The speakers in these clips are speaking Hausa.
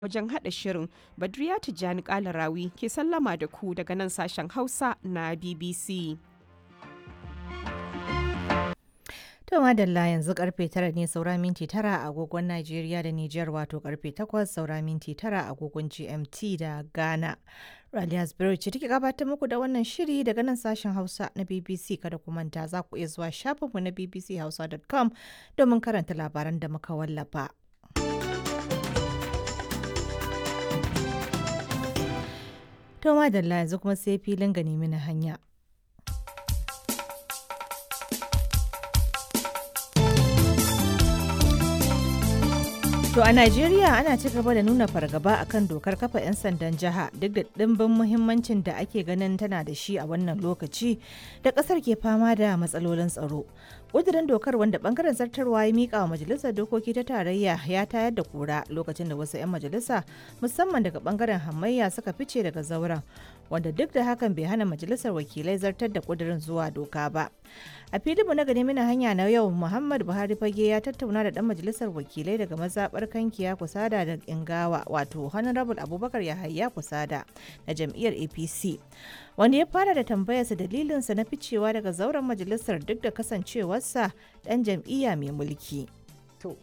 wajen haɗa shirin Badriya Tijjani Kalarawi ke sallama da ku daga nan sashen Hausa na BBC. To madalla yanzu karfe tara ne saura minti tara a agogon Najeriya da Nijar wato karfe takwas saura minti tara a agogon GMT da Ghana. Raliya Spirit ce take gabatar muku da wannan shiri daga nan sashen Hausa na BBC kada ku manta za ku iya zuwa shafinmu na bbchausa.com domin karanta labaran da muka wallafa. To madalla yanzu kuma sai filin gani mini hanya. To a Najeriya ana ci gaba da nuna fargaba akan dokar kafa 'yan sandan jiha duk da ɗimbin muhimmancin da ake ganin tana da shi a wannan lokaci da ƙasar ke fama da matsalolin tsaro. ƙudurin dokar wanda bangaren zartarwa ya miƙa wa majalisar dokoki ta tarayya ya tayar da kura lokacin da wasu 'yan majalisa musamman daga bangaren hamayya suka fice daga zauren wanda duk da hakan bai hana majalisar wakilai zartar da ƙudurin zuwa doka ba. a filinmu na gani mina hanya na yau muhammad buhari fage ya tattauna da dan majalisar wakilai daga mazabar kankiya kusada da ingawa wato honorable abubakar yahaya kusada na jam'iyyar apc wanda ya fara da tambayarsa dalilinsa na ficewa daga zauren majalisar duk da kasancewarsa dan jam'iyya mai mulki to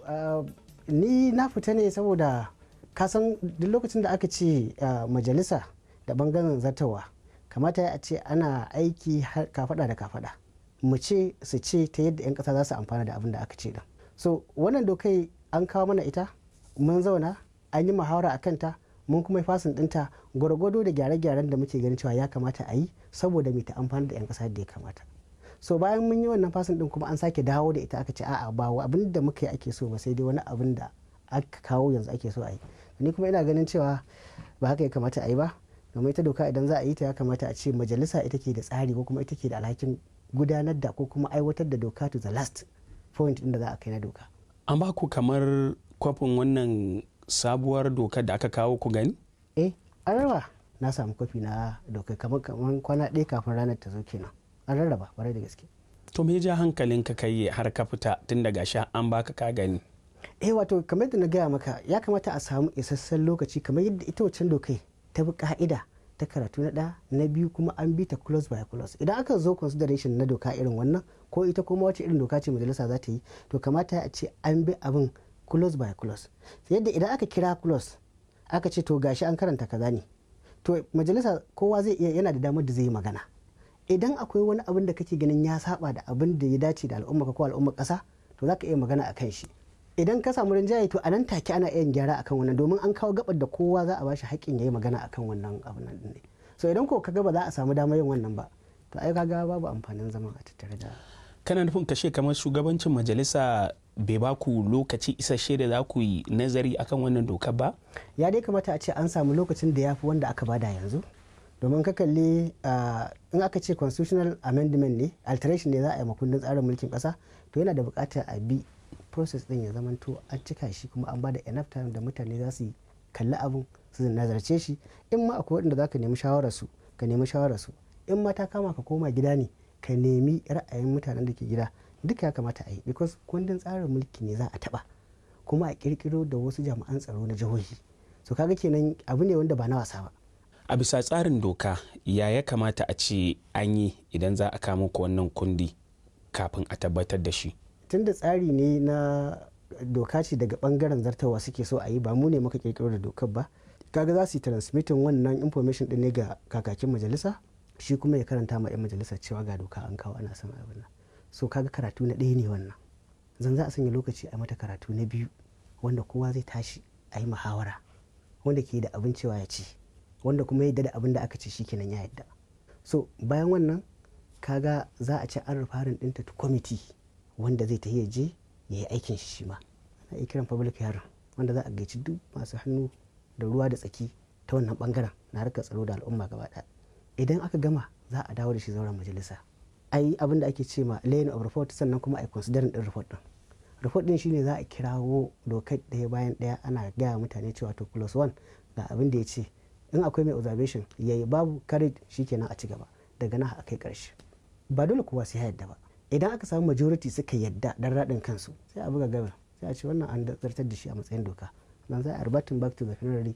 ni na fita ne saboda kasan duk lokacin da aka ce majalisa da bangaren zartawa kamata a ce ana aiki kafada da kafada mu ce su ce ta yadda 'yan kasa za su amfana da abin da aka ce din so wannan dokai an kawo mana ita mun zauna an yi muhawara a kanta mun kuma fasin dinta gwargwado da gyare-gyaren da muke ganin cewa ya kamata a yi saboda mai ta amfana da 'yan kasa da ya kamata so bayan mun yi wannan fasin din kuma an sake dawo da ita aka ce a'a ba abin da muka yi ake so ba sai dai wani abin da aka kawo yanzu ake so a yi ni kuma ina ganin cewa ba haka ya kamata a yi ba domin ita doka idan za a yi ta ya kamata a ce majalisa ita ke da tsari ko kuma ita ke da alhakin gudanar da ko kuma aiwatar da doka to the last point inda za a kai na doka. An ba ku kamar kwafin wannan sabuwar dokar da aka kawo ku gani? Eh, an raba na samu kwafi na dokar kamar kamar kwana ɗaya kafin ranar ta zo kenan. An rarraba kwarai da gaske. To me ja hankalin ka kai har ka fita tun daga sha an baka ka gani? Eh wato kamar yadda na gaya maka ya kamata a samu isasshen lokaci kamar yadda ita wancan dokai ta bi ka'ida ta karatu na ɗaya na biyu kuma an bi ta close by close idan aka zo consideration na doka irin wannan ko ita kuma wace irin doka ce majalisa za ta yi to kamata a ce an bi abin close by close yadda idan aka kira close aka ce to gashi an karanta kaza ne to majalisa kowa zai iya yana da damar da zai yi magana idan akwai wani abin da kake ganin ya saba da abin da ya dace da al'umma ko al'ummar kasa to za ka iya magana a kan shi idan ka samu rinjaye to a nan take ana iya gyara akan wannan domin an kawo gabar da kowa za a bashi haƙƙin yayi magana akan wannan abin nan ne so idan ko kaga ba za a samu damar yin wannan ba to ai kaga babu amfanin zaman a tattare da kana nufin kashe kamar shugabancin majalisa bai ba ku lokaci isasshe da za ku yi nazari akan wannan dokar ba ya dai kamata a ce an samu lokacin da ya fi wanda aka bada yanzu domin ka kalli in aka ce constitutional amendment ne alteration ne za a yi makundin tsarin mulkin kasa to yana da buƙatar a bi process din ya zamanto an cika shi kuma an bada enough time da mutane za su kalli abun su nazarce shi in ma akwai waɗanda za ka nemi shawararsu ka nemi shawararsu in ma ta kama ka koma gida ne ka nemi ra'ayin mutanen da ke gida duka ya kamata a yi because kundin tsarin mulki ne za a taɓa kuma a kirkiro da wasu jami'an tsaro na jihohi so kaga kenan abu ne wanda ba na wasa ba a bisa tsarin doka ya ya kamata a ce an yi idan za a kama ku wannan kundi kafin a tabbatar da shi tun da tsari ne na doka ce daga bangaren zartawa suke so a yi ba mu ne muka kirkiro da dokar ba kaga za su yi transmitting wannan information din ne ga kakakin majalisa shi kuma ya karanta ma 'yan majalisa cewa ga doka an kawo ana son abin nan so kaga karatu na ɗaya ne wannan zan za a sanya lokaci a mata karatu na biyu wanda kowa zai tashi a yi muhawara wanda ke da abin cewa ya ci wanda kuma yadda da abin da aka ce shikenan ya yadda so bayan wannan kaga za a ci an rufarin ɗinta kwamiti wanda zai ta je ya yi aikin shi shi ma ana iya kiran public hearing wanda za a gaici duk masu hannu da ruwa da tsaki ta wannan bangaren na harkar tsaro da al'umma gaba ɗaya idan aka gama za a dawo da shi zauren majalisa a yi abin da ake ce ma laying of report sannan kuma a yi considering din report din report din shine za a kirawo dokar ɗaya bayan ɗaya ana gaya mutane cewa to plus one ga abin da ya ce in akwai mai observation yayi babu carried shikenan a ci gaba daga nan a kai ƙarshe ba dole kowa sai yadda ba idan aka samu majority suka yadda dan raɗin kansu sai a buga gabar sai a ce wannan an zartar da shi a matsayin doka dan za a arbatin back to the federal